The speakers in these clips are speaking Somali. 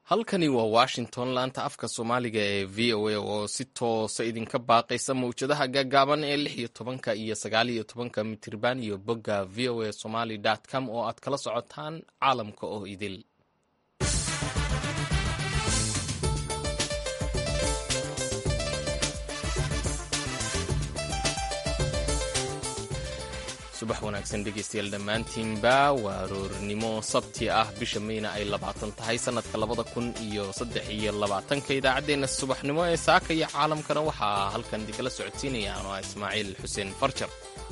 halkani waa washington laanta afka soomaaliga ee v o a oo si toosa idinka baaqaysa mawjadaha gaagaaban ee lix iyo tobanka iyo sagaal iyo tobanka mitirban iyo bogga v o a somaly com oo aad kala socotaan caalamka oo idil subax wanaagsan dhegeystayaal dhammaantiinba waa aroornimo sabti ah bisha mayna ay labaatan tahay sannadka labada kun iyo saddex iyo labaatanka idaacaddeenna subaxnimo ee saaka iyo caalamkana waxaa halkan idinkala socodsiinaya ano ah ismaaciil xuseen farjar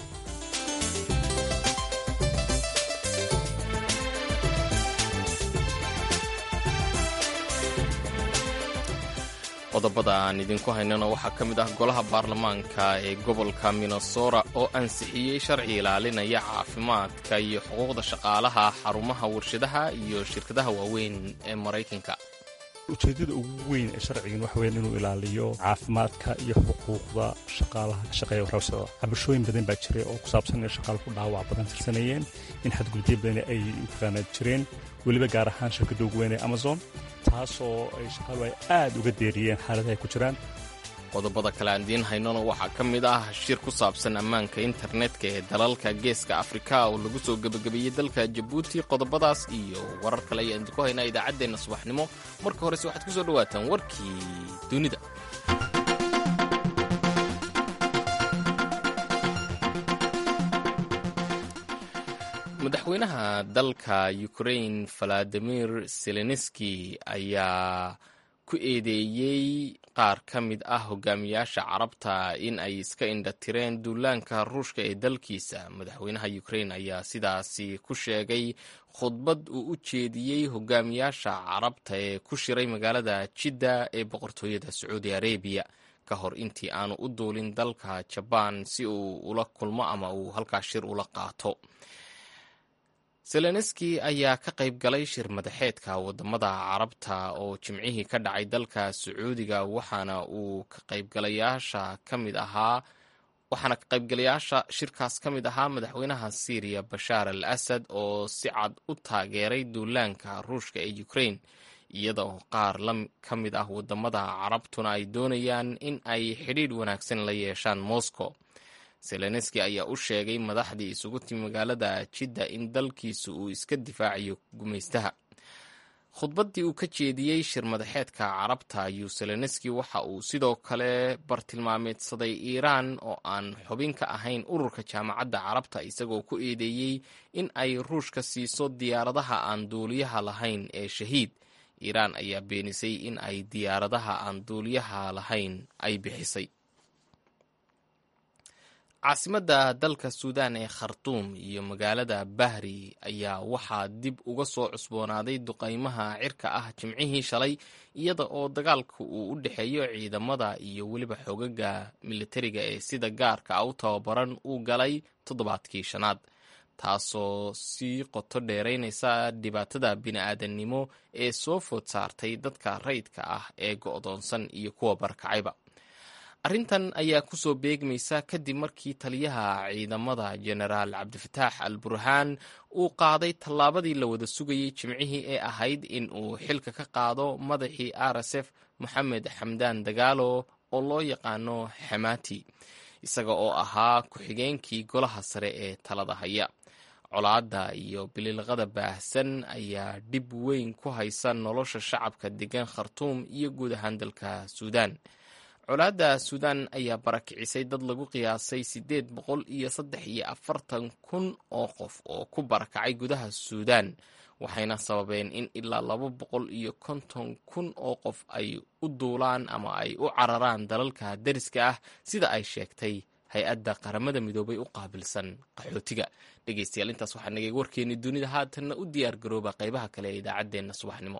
qodobada aan idinku haynana waxaa ka mid ah golaha baarlamaanka ee gobolka minnesota oo ansixiyey sharci ilaalinaya caafimaadka iyo xuquuqda shaqaalaha xarumaha warshadaha iyo shirkadaha waaweyn ee maraykanka ujeedada ugu weyn ee sharcigan waxa weyan inuu ilaaliyo caafimaadka iyo xuquuqda shaqaalaha ka shaqeeya warshada cabashooyin badan baa jiray oo ku saabsan in shaqaal ku dhaawac badan tirsanayeen in xadgudubyo badan ay mataqaanaa jireen weliba gaar ahaan shirkadda ugu weyn ee amazon taasoo ay shaqaalu ay aad uga deeriyeen xaaladaha ay ku jiraan qodobada kale aan idiin haynona waxaa ka mid ah shir ku saabsan ammaanka internetka ee dalalka geeska afrika oo lagu soo gebagabeeyey dalka jabuuti qodobadaas iyo warar kale ayaan idinku haynaa idaacaddeenna subaxnimo marka horese waxaad ku soo dhawaataan warkii dunida madaxweynaha dalka ukrain valadimir zelenski ayaa ku eedeeyey qaar ka mid ah hogaamiyaasha carabta in ay iska indhatireen duulaanka ruushka ee dalkiisa madaxweynaha ukrain ayaa sidaasi ku sheegay khudbad uu u jeediyey hogaamiyaasha carabta ee ku shiray magaalada jidda ee boqortooyada sacuudi arabiya ka hor intii aanu u duulin dalka jabaan si uu ula kulmo ama uu halkaas shir ula qaato zelenski ayaa ka qayb galay shir madaxeedka wadamada carabta oo jimcihii ka dhacay dalka sacuudiga waxaana uu ka qaybgalayaasha ka mid ahaa waxaana ka qaybgalayaasha shirkaas ka mid ahaa madaxweynaha syriya bashaar al asad oo si cad u taageeray duulaanka ruushka ee ukrain iyada oo qaar ka mid ah wadamada carabtuna ay doonayaan in ay xidhiidh wanaagsan la yeeshaan moscow zelenski ayaa u sheegay madaxdii isugu timi magaalada jidda in dalkiisu uu iska difaacayo gumaystaha khudbaddii uu ka jeediyey shir madaxeedka carabta ayuu zelenski waxa uu sidoo kale bartilmaameedsaday iiraan oo aan xubin ka ahayn ururka jaamacadda carabta isagoo ku eedeeyey in ay ruushka siiso diyaaradaha aan duuliyaha lahayn ee shahiid iiraan ayaa beenisay in ay diyaaradaha aan duuliyaha lahayn ay bixisay caasimadda dalka suudaan ee khartuum iyo magaalada bahri ayaa waxaa dib uga soo cusboonaaday duqaymaha cirka ah jimcihii shalay iyada oo dagaalka uu u dhexeeyo ciidamada iyo weliba xogaga militariga ee sida gaarka ah u tababaran uu galay toddobaadkii shanaad taasoo sii qoto dheeraynaysa dhibaatada bini-aadannimo ee soo food saartay dadka rayidka ah ee go'doonsan iyo kuwa barkacayba arrintan ayaa kusoo beegmaysa kadib markii taliyaha ciidamada jenaraal cabdifataax al burhaan uu qaaday tallaabadii la wada sugayey jimcihii ee ahayd in uu xilka ka qaado madaxii r s f moxamed xamdaan dagaalo oo loo yaqaano xamaati isaga oo ahaa ku-xigeenkii golaha sare ee talada haya colaadda iyo bililqada baahsan ayaa dhib weyn ku haysa nolosha shacabka degan khartuum iyo guud ahaan dalka suudaan colaadda suudaan ayaa barakicisay dad lagu qiyaasay siddeed boqol iyo saddex iyo afartan kun oo qof oo ku barakacay gudaha suudaan waxayna sababeen in ilaa laba boqol iyo konton kun oo qof ay u duulaan ama ay u cararaan dalalka deriska ah sida ay sheegtay hay-adda qaramada midoobay u qaabilsan qaxootiga dhegeystayaal intaas waxaa nagay warkeennii dunida haatanna u diyaar garooba qaybaha kale ee idaacaddeenna subaxnimo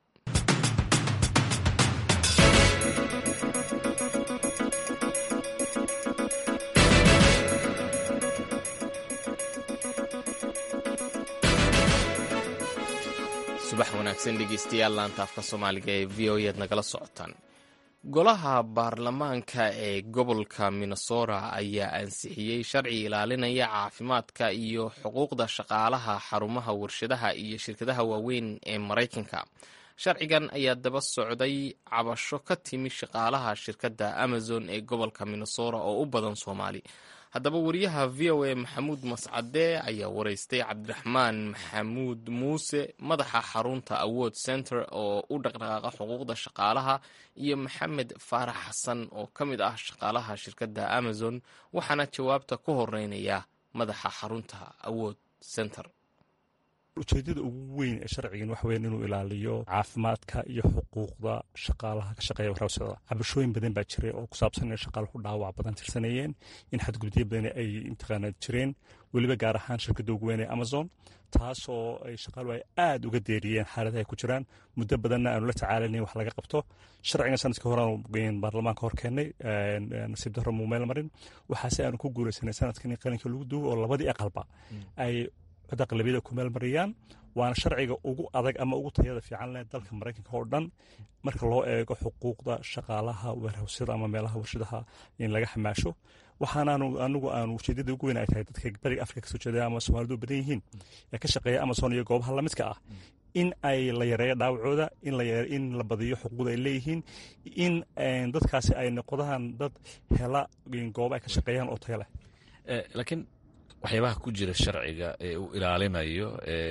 subax wanaagsan dhegeystayaal laanta afka soomaaliga ee v o ead nagala socotaan golaha baarlamaanka ee gobolka minnesota ayaa ansixiyey sharci ilaalinaya caafimaadka iyo xuquuqda shaqaalaha xarumaha warshadaha iyo shirkadaha waaweyn ee maraykanka sharcigan ayaa daba socday cabasho ka timi shaqaalaha shirkadda amazon ee gobolka minnesota oo u badan soomaali haddaba wariyaha v o a maxamuud mascade ayaa wareystay cabdiraxmaan maxamuud muuse madaxa xarunta awood center oo u dhaqdhaqaaqa xuquuqda shaqaalaha iyo maxamed faarax xasan oo ka mid ah shaqaalaha shirkadda amazon waxaana jawaabta ku horeynaya madaxa xarunta awood center ujeedada ugu weyn ee sharcigan waxa weyan inuu ilaaliyo caafimaadka iyo xuquuqda shaqaalaha ka shaqeeya warhawsada cabashooyin badan baa jiray oo ku saabsan in shaqaaluhu dhaawac badan tirsanayeen in xadgudubyo badan ay intaqaana jireen weliba gaar ahaan shirkadda ugu weyn ee amazon taasoo ay shaqaaluhu ay aada uga deeriyeen xaaladaha ay ku jiraan muddo badanna aanu la tacaalanayn wax laga qabto sharcigan sanadkii horean baarlamaanka hor keennay nasiib darro muu meel marin waxaase aanu ku guulaysanay sanadkan in qalinka lagu duwo oo labadii aqalba ay cod aqlabiyada ku meel mariyaan waana sharciga ugu adag ama ugu tayada fiican leh dalka maraykanka oo dhan marka loo eego xuquuqda shaqaalaha warhawsyada ama meelaha warshadaha in laga xamaasho waxaanaanu anigu aanu ujeedada ugu weyn ay tahay dadka bariga afrika kasoo jeeda ama soomaalidu badan yihiin ee ka shaqeeya amazon iyo goobaha lamidka ah in ay la yareeyo dhaawacooda in la badiyo xuquuqda ay leeyihiin in dadkaasi ay noqdaan dad hela gooba ay ka shaqeeyaan oo tayo leh laakiin waxyaabaha ku jira sharciga ee uu ilaalinayo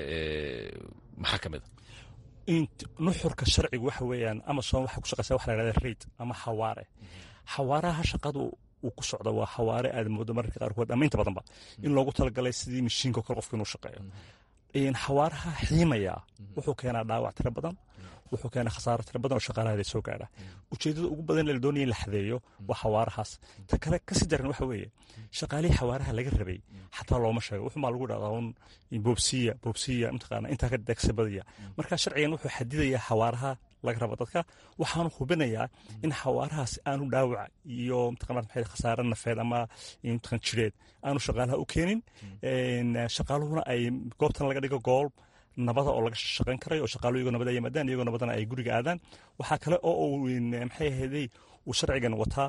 maxaa ka mid a nuxurka sharcigu waxa weeyaan amazon waxay ku shaqeysaa waxa la yhahda raid ama xawaare xawaaraha shaqadu uu ku socda waa xawaare aad moodo mararka qaarkood ama inta badanba in loogu talagalay sidii mashiinka kale qofka inuu shaqeeyo xawaaraha xiimaya wuxuu keenaa dhaawac tiro badan wuxuu keenaa khasaaro tiro badan oo shaqaalahaada soo gaadha ujeedada ugu badan la doonaya in la xadeeyo waa xawaarahaas ta kale kasii daran waxa weeye shaqaalihii xawaaraha laga rabay xataa looma sheego wuxumaa lagu dhahdaa un boobsiya boobsiya mataqaana intaa ka degsabadaya marka sharcigan wuxuu xadidayaa xawaaraha laga rabo dadka waxaanu hubinayaa in xawaarahaas aanu dhaawac iyo mataqana khasaare nafeed ama mataqan jireed aanu shaqaalaha u keenin shaqaaluhuna ay goobtan laga dhigo gool nabada oo laga shaqayn karay oo shaqaaluhu iyagoo nabada yimaadaan iyagoo nabadana ay guriga aadaan waxaa kale oo uu maxay ahaydey uu sharcigan wataa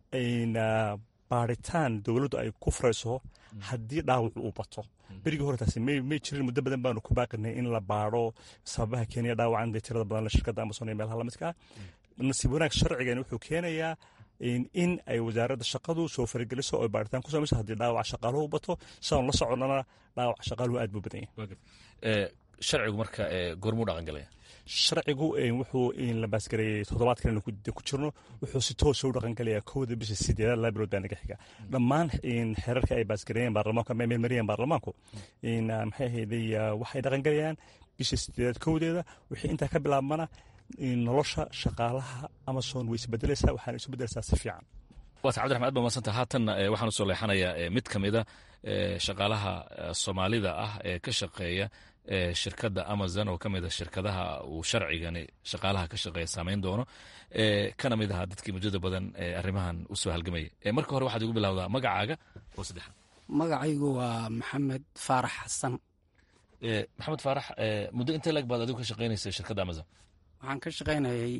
baaritaan dowladdu ay ku furayso haddii dhaawacu uu bato berigii hore taasi may jirin muddo badan baanu ku baaqinay in la baaro sababaha keenaya dhaawacan dee tirada badan shirkadda amazon ee meelaha lamidka ah nasiib wanaag sharcigan wuxuu keenayaa in ay wasaaradda shaqadu soo farageliso oo baaritaan ku samayso haddii dhaawaca shaqaaluhu bato sidaanu la soconnana dhaawaca shaqaaluhu aad buu badan yahay sharcigu marka goormuu dhaqan galaya sharcigu wuxuu la baasgareeyey toddobaadkan ku jirno wuxuu si toosa u dhaqan galayaa kowda bisha sideedaad laba bilood baa naga xiga dhammaan xeerarka ay baasgareeyeen baarlamaanku ama meelmariyeen baarlamaanku maxay ahayday waxay dhaqan galayaan bisha sideedaad kowdeeda wixii intaa ka bilaabmana nolosha shaqaalaha amazon way isbedelaysaa waxaana isu bedelaysaa si fiican waata cabdiraxman aad ba madsanta haatanna waxaan usoo leexanayaa mid ka mida shaqaalaha soomaalida ah ee ka shaqeeya shirkadda amazon oo ka mid a shirkadaha uu sharcigani shaqaalaha ka shaqeeya saameyn doono kana mid ahaa dadkii muddada badan arrimahan usoo halgamaya marka hore waxaad igu bilowdaa magacaaga oo saddexaad magacaygu waa maxamed faarax xasan maxamed faarax muddo intee lag baad adigu ka shaqeynaysa shirkadda amazon waxaan ka shaqaynayay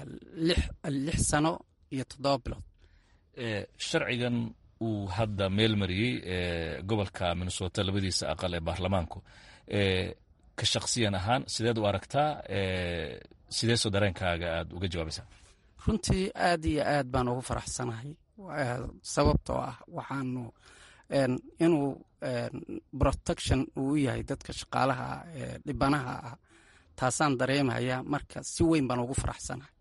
lix sano iyo toddoba bilood sharcigan uu hadda meel mariyey gobolka minnesota labadiisa aqal ee baarlamaanku ka shaksiyan ahaan sideed u aragtaa sideesoo dareenkaaga aad uga jawaabaysaa runtii aad iyo aad baan ugu faraxsanahay sababtoo ah waxaanu inuu protection uu yahay dadka shaqaalaha dhibanaha ah taasaan dareemayaa marka si weyn baan ugu faraxsanahay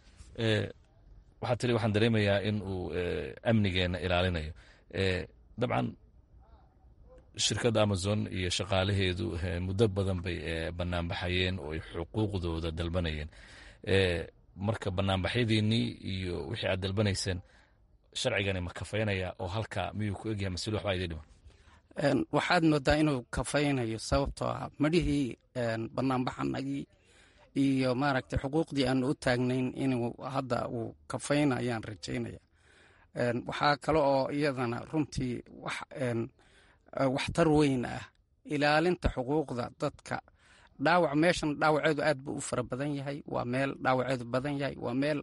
waxaad tiri waxaan dareemayaa in uu amnigeenna ilaalinayo dabcan shirkadda amazon iyo shaqaalaheedu muddo badan bay banaanbaxayeen oo ay xuquuqdooda dalbanayeen marka banaanbaxyadiinnii iyo wixii aad dalbanayseen sharcigani ma kafaynaya oo halka miyuu ku egyahay masilo waxbaa idin dhiman waxaad moodaa inuu kafaynayo sababtoo ah madhihii banaanbaxanagii iyo maaragtay xuquuqdii aanu u taagnayn inuu hadda uu kafayna ayaan rajaynaya waxaa kale oo iyadana runtii waxtar weyn ah ilaalinta xuquuqda dadka dhaawac meeshan dhaawaceedu aad buu u fara badan yahay waa meel dhaawaceedu badan yahay waa meel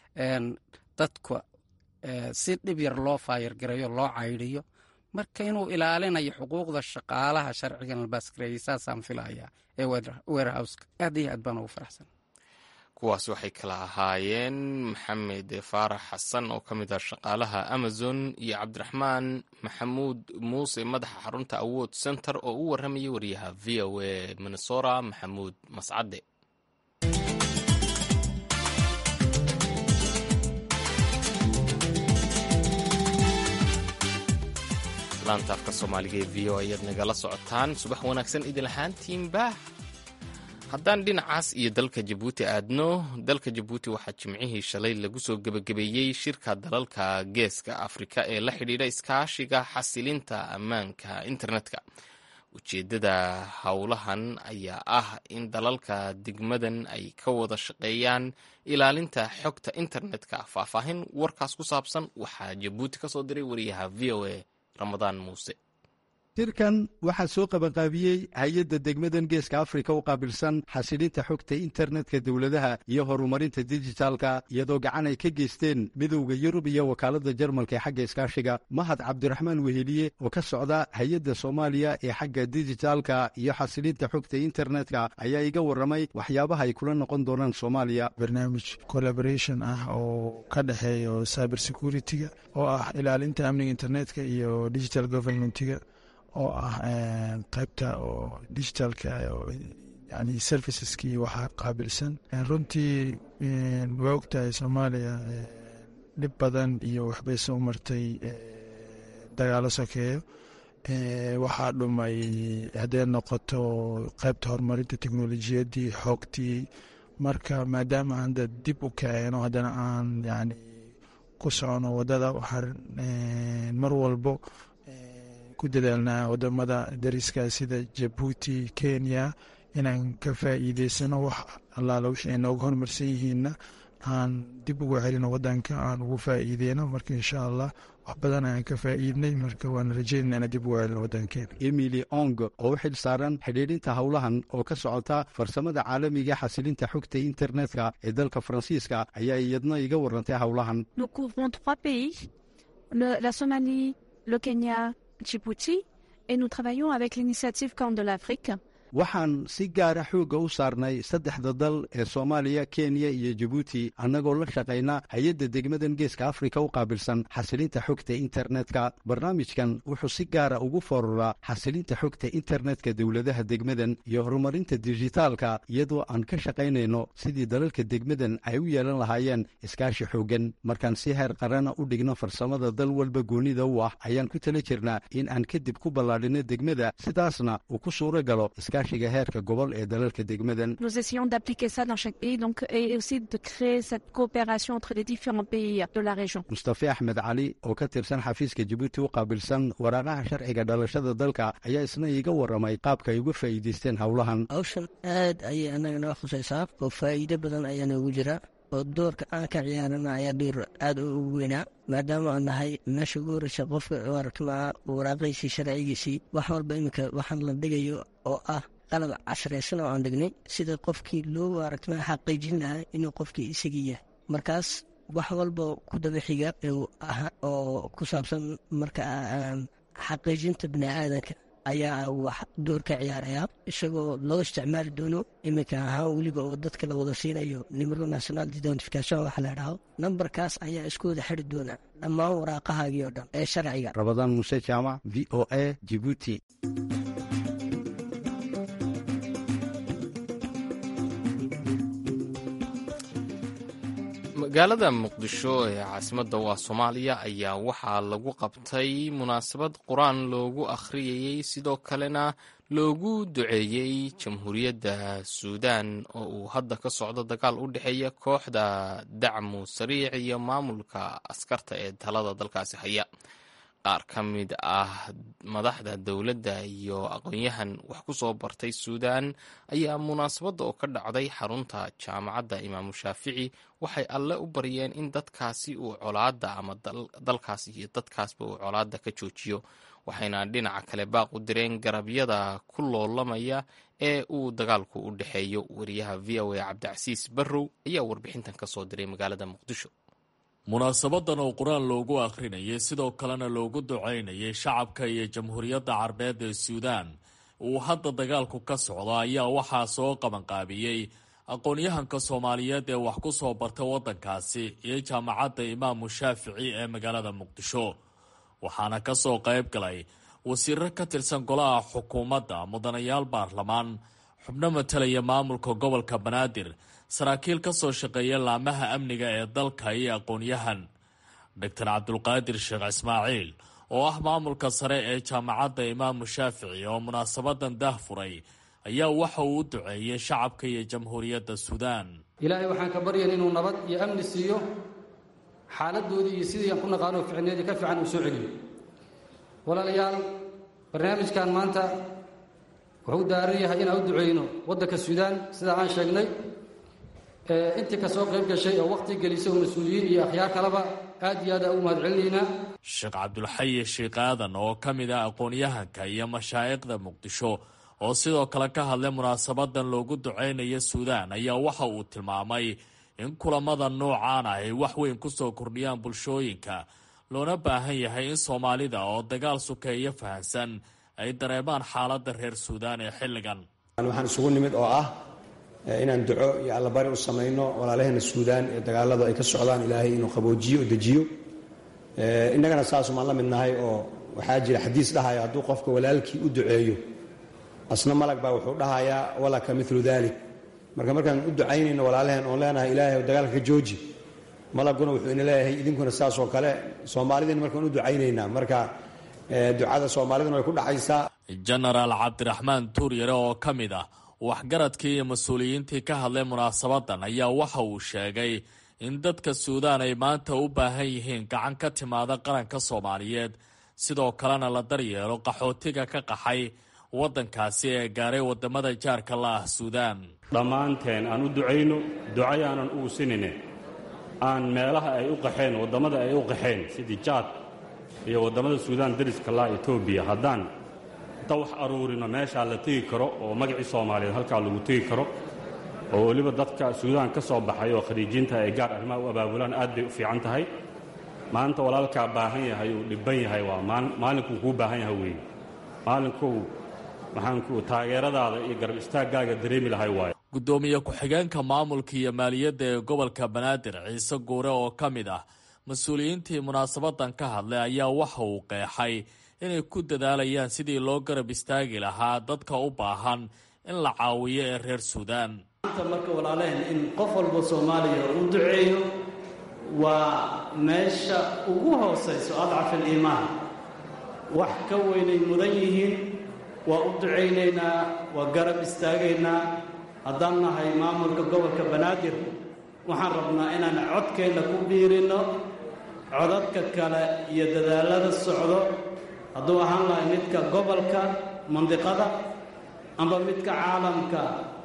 dadka si dhib yar loo faayargareeyo loo caydhiyo marka inuu ilaalinayo xuquuqda shaqaalaha sharcigan la baasgareeyey saasaan filayaa ee warehouska aad iyo aad baan ugu faraxsan kuwaasi waxay kala ahaayeen maxamed faarax xasan oo ka mid ah shaqaalaha amazon iyo cabdiraxmaan maxamuud muuse madaxa xarunta awood center oo u warramayay wariyaha v o a minnesota maxamuud mascade laanta afka soomaaliga ee v o ayaad nagala socotaan subax wanaagsan idin ahaantiinba haddaan dhinacaas iyo dalka jabuuti aadno dalka jabuuti waxaa jimcihii shalay lagu soo gebagabeeyey shirka dalalka geeska afrika ee la xidhiidha iskaashiga xasilinta ammaanka internetka ujeeddada howlahan ayaa ah in dalalka degmadan ay ka wada shaqeeyaan ilaalinta xogta internetka faahfaahin warkaas ku saabsan waxaa jabuuti ka soo diray wariyaha v o a ramadaan muuse shirkan waxaa soo qabanqaabiyey hay-adda degmadan geeska afrika u qaabilsan xasilinta xogta internetka dowladaha iyo horumarinta dijitaalka iyadoo gacan ay ka geysteen midowda yurub iyo wakaaladda jarmalka ee xagga iskaashiga mahad cabdiraxmaan weheliye oo ka socda hay-adda soomaaliya ee xagga dijitaalka iyo xasilinta xogta internetka ayaa iga warramay waxyaabaha ay kula noqon doonaan soomaaliya barnaamij collaboration ah oo ka dhexeeyo cyber security-ga oo ah ilaalinta amniga internetka iyo digital governmentiga oo ah qaybta oo digitalka yani serviceskii waxaa qaabilsan runtii waa ogtahay soomaaliya dhib badan iyo waxbay soo martay dagaalo sokeeyo waxaa dhumay hadday noqoto qaybta horumarinta teknolojiyaddii xoogtii marka maadaama hadda dib u kaceeno haddana aan yani ku socono wadada waxaan mar walbo ku dadaalnaa wadamada dariska sida jabuuti kenya inaan ka faa'iideysano wax allaala wixii ay nooga horumarsan yihiinna aan dib ugu celino wadanka aan ugu faa'iideyno marka insha allah wax badan ayaan ka faa'iidnay marka waan rajeynana inaan dib ugu celino wadankeena emily ong oo u xil saaran xidhiidhinta howlahan oo ka socota farsamada caalamiga xasilinta xogta internetka ee dalka faransiiska ayaa iyadna iga warantay howlahan Nous couvrons trois pays, le- la Somalie, le Kenya, Djibouti, et nous travaillons avec l'initiative Corne de l'Afrique. waxaan si gaara xoogga u saarnay saddexda dal ee soomaaliya kenya iyo jabuuti annagoo la shaqayna hay-adda degmadan geeska afrika u qaabilsan xasilinta xogta internetka barnaamijkan wuxuu si gaara ugu fooruraa xasilinta xogta internetka dowladaha degmadan iyo horumarinta dijitaalka iyadoo aan ka shaqaynayno sidii dalalka degmadan ay u yeelan lahaayeen iskaashi xooggan markaan si heer qarana u dhigno farsamada dal walba goonida u ah ayaan ku tala jirnaa in aan kadib ku ballaadhino degmada sidaasna uu ku suuro galo iskaashiga heerka gobol ee dalalka degmadan Nous essayons d'appliquer ça dans chaque pays donc, et aussi de créer cette coopération entre les différents pays de la région. mustafe axmed cali oo ka tirsan xafiiska jabuuti u qaabilsan waraaqaha sharciga dhalashada dalka ayaa isna iiga warramay qaabka ay uga faa'iidaysteen howlahan hawshan aad ayay anaga noo khusaysaa oo faa'iido badan ayaa noogu jira oo doorka aan ka ciyaarana ayaa dhiir aad ugu weynaa maadaama aan nahay meesha ugu horeysa qofka aragtimaa waraaqiisii sharcigiisii wax walba iminka waxaan la dhigayo oo ah qalab casraysan oo aan dhignay sida qofkii loo aragtimaa xaqiijin lahaa inuu qofkii isagii yahay markaas wax walba ku daba xiga oo ku saabsan marka xaqiijinta bini aadanka ayaa wax door ka ciyaaraya isagoo loo isticmaali doono iminka ahaan weliba oo dadka la wada siinayo nimero national identification waxa la dhaho nambarkaas ayaa isku wada xiri doona dhammaan waraaqahaagii oo dhan ee sharciga rabadaan muuse jaamac v o a jibuuti magaalada muqdisho ee caasimadda waa soomaaliya ayaa waxaa lagu qabtay munaasabad qur-aan loogu akhriyayey sidoo kalena loogu duceeyey jamhuuriyadda suudaan oo uu hadda ka socdo dagaal u dhexeeya kooxda dacmu sariic iyo maamulka askarta ee talada dalkaasi haya qaar ka mid ah madaxda dowladda iyo aqoon-yahan wax ku soo bartay suudaan ayaa munaasabadda oo ka dhacday xarunta jaamacadda imaamu shaafici waxay alle u baryeen in dadkaasi uu colaadda ama dalkaas iyo dadkaasba uu colaadda ka joojiyo waxayna dhinaca kale baaq u direen garabyada ku loolamaya ee uu dagaalku u dhexeeyo wariyaha v o a cabdicasiis barrow ayaa warbixintan ka soo diray magaalada muqdisho munaasabadan oo qur-aan loogu akhrinayay sidoo kalena loogu ducaynayay shacabka iyo jamhuuriyadda carbeed ee suudaan uu hadda dagaalku ka socdo ayaa waxaa soo qabanqaabiyey aqoon-yahanka soomaaliyeed ee wax ku soo bartay waddankaasi iyo jaamacadda imaamu shaafici ee magaalada muqdisho waxaana ka soo qayb galay wasiiro ka tirsan golaha xukuumadda mudanayaal baarlamaan xubno matalaya maamulka gobolka banaadir saraakiil ka soo shaqeeya laamaha amniga ee dalka iyo aqoon-yahan doctor cabdulqaadir sheekh ismaaciil oo ah maamulka sare ee jaamacadda imaamu shaafici oo munaasabadan daah furay ayaa waxa uu u duceeyey shacabka iyo jamhuuriyadda suudaan ilaahay waxaan ka baryan inuu nabad iyo amni siiyo xaaladoodii iyo sidii aan ku naqaano ficneedii ka fiican uu soo celiyo walaalayaal barnaamijkan maanta wuxuu daaran yahay inaan u duceyno waddanka suudaan sidaa aan sheegnay intii ka soo qayb gashay oo wakhti gelisay oo mas-uuliyiin iyo akhyaar kaleba aad iyo aad aan ugu mahad celinaynaa sheekh cabdulxayi sheekh aadan oo ka mid ah aqoon-yahanka iyo mashaa'iqda muqdisho oo sidoo kale ka hadlay munaasabadan loogu duceynayo suudaan ayaa waxa uu tilmaamay in kulamada noocaan ah ay wax weyn kusoo kordhiyaan bulshooyinka loona baahan yahay in soomaalida oo dagaal sukeeyo fahansan ay dareemaan xaaladda reer suudaan ee xilligan waxaan isugu nimid oo ah inaan duco iyo allabari u samayno walaalaheena suudaan ee dagaaladu ay ka socdaan ilaahay inuu qaboojiyo o dejiyo innagana saasumaan la mid nahay oo waxaa jira xadiis dhahaya hadduu qofka walaalkii u duceeyo asna malag baa wuxuu dhahayaa walaka milu dalik marka markaan u ducaynayno walaalaheen oon leenahay ilaahay dagaalka ka jooji malaguna wuxuu ina leeyahay idinkuna saasoo kale soomaalidiina markaan u ducaynaynaa marka ducada soomaaliduna way ku dhacaysaa jenaraal cabdiraxmaan tuuryare oo ka mid ah waxgaradkii iyo mas-uuliyiintii ka hadlay munaasabadan ayaa waxa uu sheegay in dadka suudaan ay maanta u baahan yihiin gacan ka timaada qaranka soomaaliyeed sidoo kalena la daryeelo qaxootiga ka qaxay waddankaasi ee gaaray wadamada jaarka la ah suudaan dhammaanteen aan u ducayno ducayaanan ugu sinine aan meelaha ay u qaxeen waddamada ay u qaxeen sidii jaad iyo waddamada suudaan dariska laa etoobiya haddaan inta wax aruurino meeshaa la tegi karo oo magacii soomaaliyeed halkaa lagu tegi karo oo weliba dadka suudaan ka soo baxay oo khariijiinta ay gaar arrimaha u abaabulaan aad bay u fiican tahay maanta walaalkaa baahan yahay uu dhibban yahay waa maalinkuu kuu baahan yahay weeye maalinkuu maxaanku taageeradaada iyo garab istaaggaaga dareemi lahay waayo guddoomiye ku-xigeenka maamulka iyo maaliyadda ee gobolka banaadir ciise guure oo ka mid ah mas-uuliyiintii munaasabadan ka hadlay ayaa waxa uu qeexay inay ku dadaalayaan sidii loo garab istaagi lahaa dadka u baahan in la caawiyo ee reer suudaan maanta marka walaalehen in qof walba soomaaliya uu duceeyo waa meesha ugu hoosayso adcafal iimaan wax ka weynay mudan yihiin waa u ducaynaynaa waa garab istaagaynaa haddaan nahay maamulka gobolka banaadir waxaan rabnaa inaan codkeenna ku biirinno codadka kale iyo dadaallada socdo hadduu ahaan lahay midka gobolka mandiqada amba midka caalamka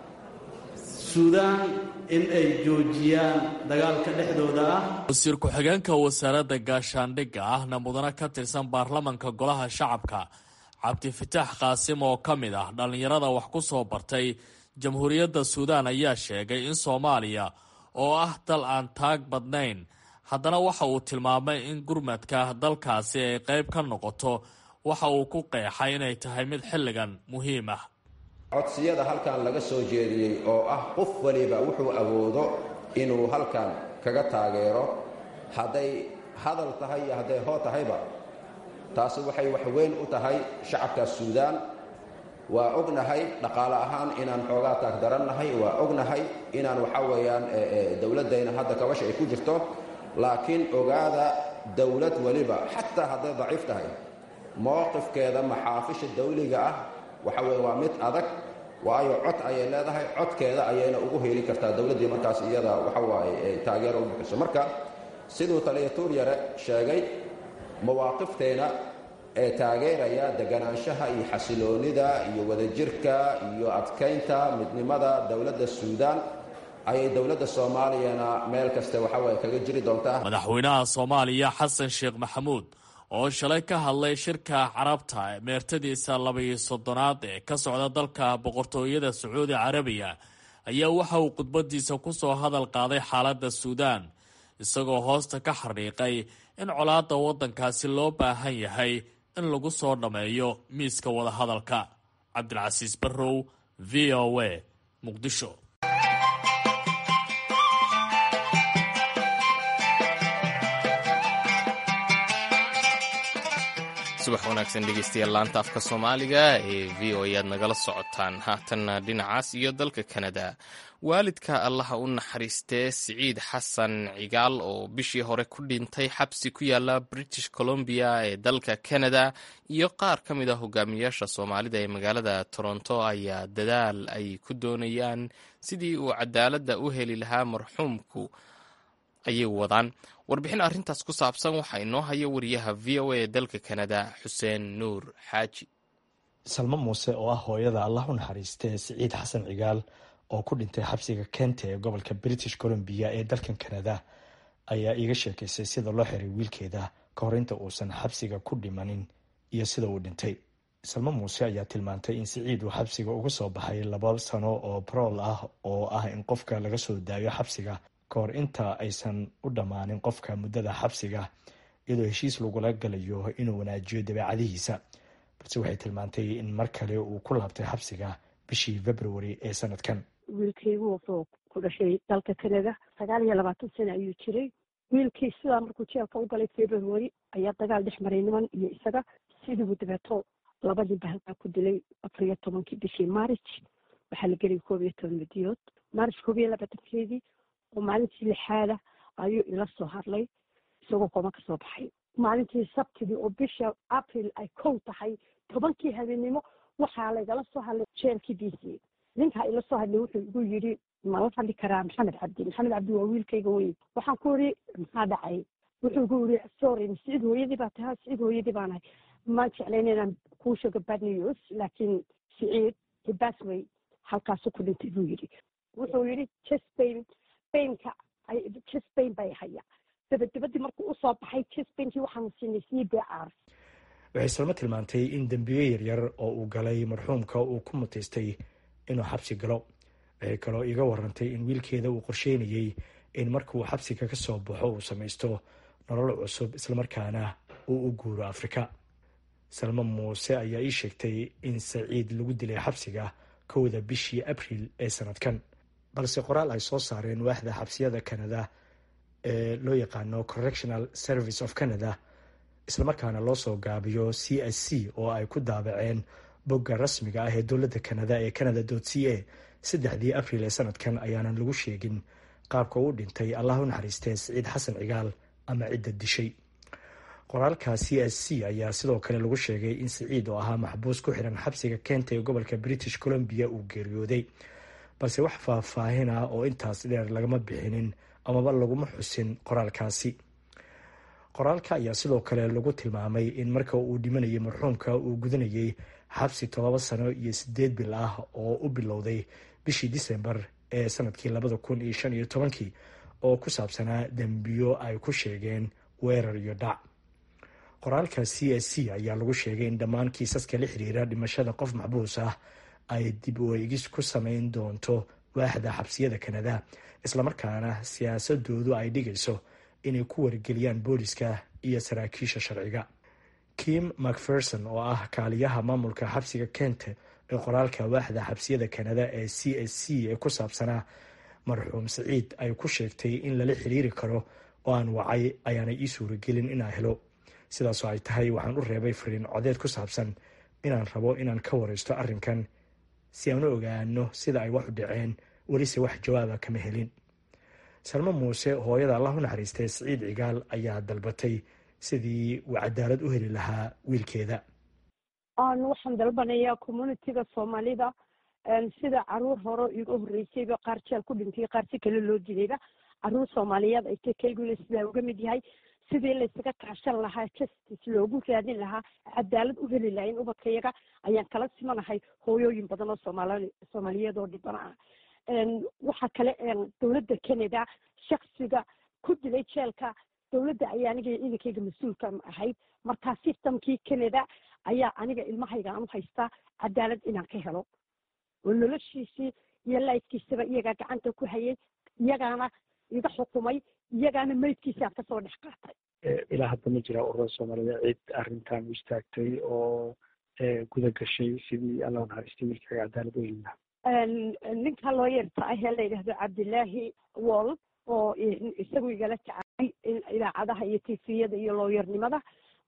suudaan in ay joojiyaan dagaalka dhexdooda ah wasiir ku-xigeenka wasaaradda gaashaandhigga ahna mudane ka tirsan baarlamanka golaha shacabka cabdifitaax qaasim oo ka mid ah dhallinyarada wax ku soo bartay jamhuuriyadda suudaan ayaa sheegay in soomaaliya oo ah dal aan taag badnayn haddana waxa uu tilmaamay in gurmadka dalkaasi ay qayb ka noqoto waxa uu ku qeexay inay tahay mid xilligan muhiim ah codsiyada halkan laga soo jeediyey oo ah qof waliba wuxuu awoodo inuu halkan kaga taageero hadday hadal tahay iyo hadday hoo tahayba taasi waxay wax weyn u tahay shacabka suudaan waa ognahay dhaqaale ahaan inaan xoogaa taagdarannahay waa ognahay inaan waxa weeyaan dowladdayna hadda kabasha ay ku jirto laakiin ogaada dowlad weliba xataa hadday daciif tahay mowqifkeeda maxaafisha dawliga ah waxa weye waa mid adag waayo cod ayay leedahay codkeeda ayayna ugu heeli kartaa dowladdii markaas iyada waxa waaye taageero u bixiso marka siduu taliya tuuryare sheegay mawaaqifteena ee taageeraya deganaanshaha iyo xasiloonnida iyo wadajirka iyo adkaynta midnimada dowladda suudaan ayay dowladda soomaaliyana meel kaste waxaweye kaga jiri doontaa madaxweynaha soomaaliya xasan sheekh maxamuud oo shalay ka hadlay shirka carabta meertadiisa labaiyo soddonaad ee ka socda dalka boqortooyada sacuudi carabiya ayaa waxa uu khudbadiisa ku soo hadal qaaday xaaladda suudaan isagoo hoosta ka xariiqay in colaadda waddankaasi loo baahan yahay in lagu soo dhammeeyo miiska wadahadalka cabdilcasiis barrow v o a muqdisho subax wanaagsan dhegeystayaal laanta afka soomaaliga ee v o ayaad nagala socotaan haatanna dhinacaas iyo dalka kanada waalidka allaha u naxariistee siciid xasan cigaal oo bishii hore ku dhintay xabsi ku yaala british columbia ee dalka canada iyo qaar ka mid a hogaamiyaasha soomaalida ee magaalada toronto ayaa dadaal ay ku doonayaan sidii uu cadaaladda u heli lahaa marxuumku ayay wadaan warbixin arrintaas ku saabsan waxaa inoo haya wariyaha v o a ee dalka kanada xuseen nuur xaaji salmo muuse oo ah hooyada allah u naxariistee siciid xasan cigaal oo ku dhintay xabsiga kente ee gobolka british columbia ee dalkan kanada ayaa iiga sheekaysay sida loo xiray wiilkeeda ka hor inta uusan xabsiga ku dhimanin iyo sida uu dhintay salmo muuse ayaa tilmaantay in siciid uu xabsiga uga soo baxay laba sano oo barool ah oo ah in qofka laga soo daayo xabsiga ka hor inta aysan u dhammaanin qofka muddada xabsiga iyadoo heshiis lagula galayo inuu wanaajiyo dabeecadihiisa balse waxay tilmaantay in mar kale uu ku laabtay xabsiga bishii february ee sanadkan wiilkaygu wuxuu ku dhashay dalka canada sagaal iyo labaatan sano ayuu jiray wiilkii sidaa markuu jeelka u galay february ayaa dagaal dhex maray niman iyo isaga sidiibu dabeeto labadii bahalkaa ku dilay afar iyo tobankii bishii marich waxaa la gelay koob iyo toban midiyood marich koob iyo labaatankeedii oo maalintii lixaada ayuu ila soo hadlay isagoo koma ka soo baxay maalintii sabtidii oo bisha april ay kow tahay tobankii habeenimo waxaa laygala soo hadlay jeelkii d c ninkaa ila soo hadlay wuxuu igu yidhi mala hadli karaa maxamed cabdi maxamed cabdi waa wiilkayga weyn waxaan ku yidhi maxaa dhacay wuxuu igu yidhi sorry siciid hooyadii baa tahay siciid hooyadii baanahay maan jeclayn inaan kuu sheego bad news laakiin siciid hibasway halkaasu ku dhintay buu yidhi wuxuu yidhi chespain baynka chespain bay haya dabadabadii markuu usoo baxay chespainkii waxaanu siinay c b r waxay salmo tilmaantay in dembiyo yaryar oo uu galay marxuumka uu ku mutaystay inuu xabsi galo waxay kaloo iiga warantay in wiilkeeda uu qorsheynayey in markauu xabsiga ka soo baxo uu samaysto nolol cusub islamarkaana uu u guuro afrika salmo muuse ayaa ii sheegtay in saciid lagu dilay xabsiga kowda bishii abril ee sanadkan balse qoraal ay soo saareen waaxda xabsiyada canada ee loo yaqaano correctional service of canada islamarkaana loo soo gaabiyo c s c oo ay ku daabaceen bogga rasmiga ah ee dowladda canada ee canada c a saddexdii abril ee sanadkan ayaanan lagu sheegin qaabka uu dhintay allah u naxariistee siciid xasan cigaal ama cidda dishay qoraalka c s c ayaa sidoo kale lagu sheegay in siciid oo ahaa maxbuus ku xiran xabsiga keenta ee gobolka british columbia uu geeriyooday balse wax faahfaahin ah oo intaas dheer lagama bixinin amaba laguma xusin qoraalkaasi qoraalka ayaa sidoo kale lagu tilmaamay in marka uu dhimanayay marxuumka uu gudanayay xabsi todoba sano iyo sideed bil ah oo u bilowday bishii disembar ee sanadkii labada kun iyo shan iyo tobankii oo ku saabsanaa dembiyo ay ku sheegeen weerar iyo dhac qoraalka c s c ayaa lagu sheegay in dhammaan kiisaska la xiriira dhimashada qof maxbuus ah ay dib u eegis ku sameyn doonto waaxda xabsiyada kanada islamarkaana siyaasadoodu ay dhigayso inay ku wargeliyaan booliska iyo saraakiisha sharciga kim macpherson oo ah kaaliyaha maamulka xabsiga kente ee qoraalka waaxda xabsiyada kanada ee c s c ee ku saabsanaa marxuum siciid ay ku sheegtay in lala xiriiri karo oo aan wacay ayaanay ii suuragelin inaan helo sidaasoo ay tahay waxaan u reebay fariin codeed ku saabsan inaan rabo inaan ka wareysto arrinkan si aan u ogaano sida ay wax u dhaceen welise wax jawaaba kama helin salmo muuse hooyada allah u naxariistay siciid cigaal ayaa dalbatay sidii uu cadaalad u heli lahaa wiilkeeda waxaan dalbanayaa communitiga soomaalida sida caruur hore iga horreysayba qaar jeel ku dhintay qaar si kale loo dilayba caruur soomaaliyeed ay kayguna sidaa uga mid yahay sidii laysaga kaashan lahaa justice loogu raadin lahaa cadaalad u heli lahaa in ubadkayaga ayaan kala simanahay hooyooyin badan oo soomaali soomaaliyeed oo dhibana ah waxaa kale dowladda canada shaksiga ku dilay jeelka dowladda ayaa aniga idinkayga mas-uulka ahayd markaa systemkii canada ayaa aniga ilmahayga aan u haystaa cadaalad inaan ka helo oo noloshiisii iyo laydkiisaba iyagaa gacanta ku hayay iyagaana iga xukumay iyagaana meydkiisaan kasoo dhex qaatay ilaa hadda ma jira ururada soomaalida cid arrintan u istaagtay oo guda gashay sidii alla naxariistay wiilkaaga cadaalad u heli lahaa ninka looyarta ah ee la yidhaahdo cabdilaahi wall oo isagu igala jacay idaacadaha iyo tifiyada iyo looyarnimada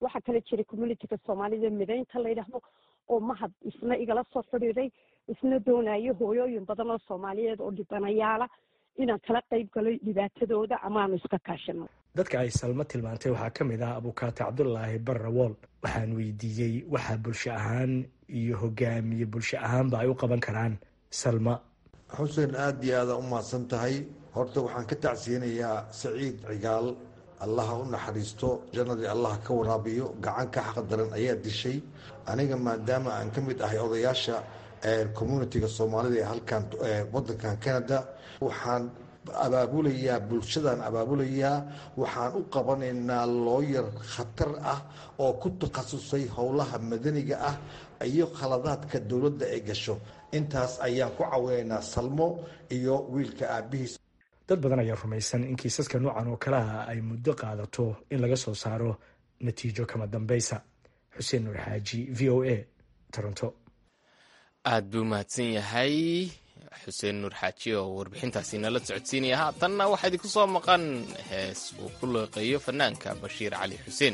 waxaa kale jiray communityga soomaalida mideynta la yidhaahdo oo mahad isna igala soo xidhiiray isna doonayo hooyooyin badan oo soomaaliyeed oo dhibanayaala inaan kala qayb galo dhibaatadooda amaanu iska kaashino dadka ay salmo tilmaantay waxaa ka mid ah abukaate cabdulaahi barrawool waxaan weydiiyey waxa bulsho ahaan iyo hogaamiye bulsho ahaanba ay u qaban karaan salma xuseen aada iyo aada u mahadsan tahay horta waxaan ka tacsiyanayaa saciid cigaal allaha u naxariisto jannadii allah ka waraabiyo gacan ka xaq daran ayaa dishay aniga maadaama aan ka mid ahay odayaasha communitiga soomaalida ee halkan wadankan canada waxaan abaabulayaa bulshadaan abaabulayaa waxaan u qabanaynaa looyar khatar ah oo ku takhasusay howlaha madaniga ah iyo khaladaadka dowladda ay gasho intaas ayaan ku cawinaynaa salmo iyo wiilka aabihiis dad badan ayaa rumaysan in kiisaska noocan oo kale ah ay muddo qaadato in laga soo saaro natiijo kama dambaysa xuseen nuur xaaji v o a toronto aad buu mahadsan yahay xuseen nuur xaaji oo warbixintaasi nala socodsiinaya haatanna waxaa idinku soo maqan hees uu ku leeqeeyo fanaanka bashiir cali xuseen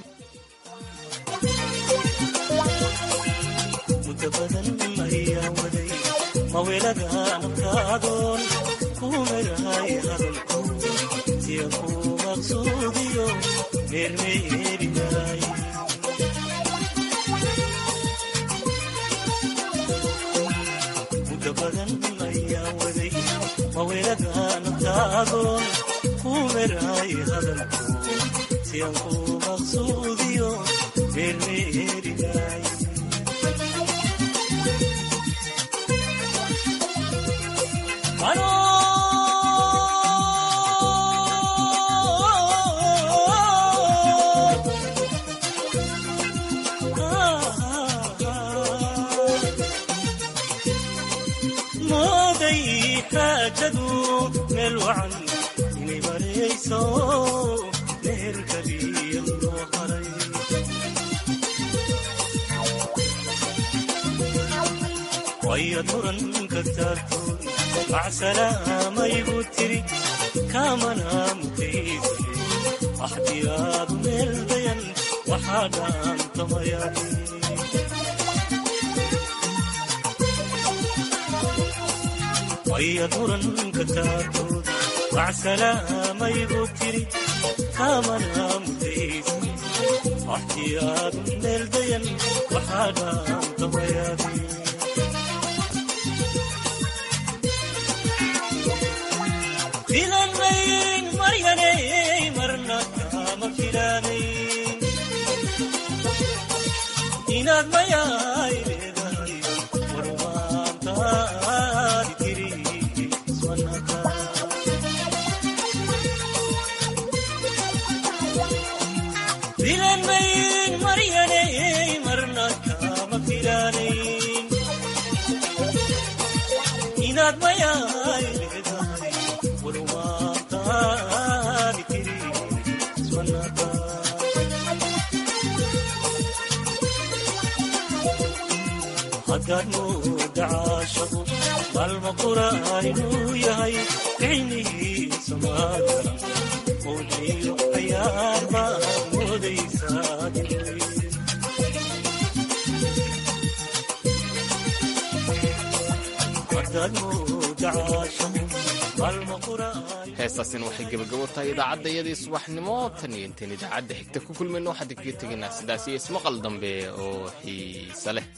wayad muranka taartood macsalaamayigu tiri kaamana mutayse axdiyaadu meel dayan waxaa dhaantamayaahi wayad muranka taartood macsalaamayigu tiri kaamana mutayse axdiyaadu meel dayan waxaa dhaantamayaahi filan mayn maryanay marna kama filanayn inaad mayaay leedahay warwaantaadi tiri iswanaka filan mayn maryanay marna kama filanayn inaad mayaay leedahay hadaad mooda caashaqu maalma qura inuu yahay ficnihiisa maadara oodiyo cayaar baad moodaysaa hadaad mooda caashaqu heestaasina waxay gebagabo tahay idaacadda iyadii subaxnimo tan iyo intayn idaacadda xigta ku kulmayno waxaan kaga tegaynaa sidaas iyo ismaqal dambe oo xiise leh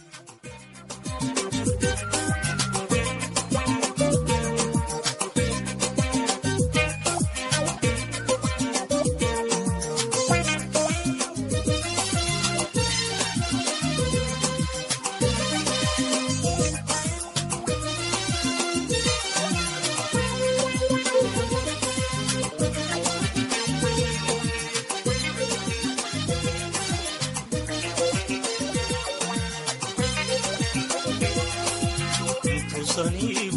sunny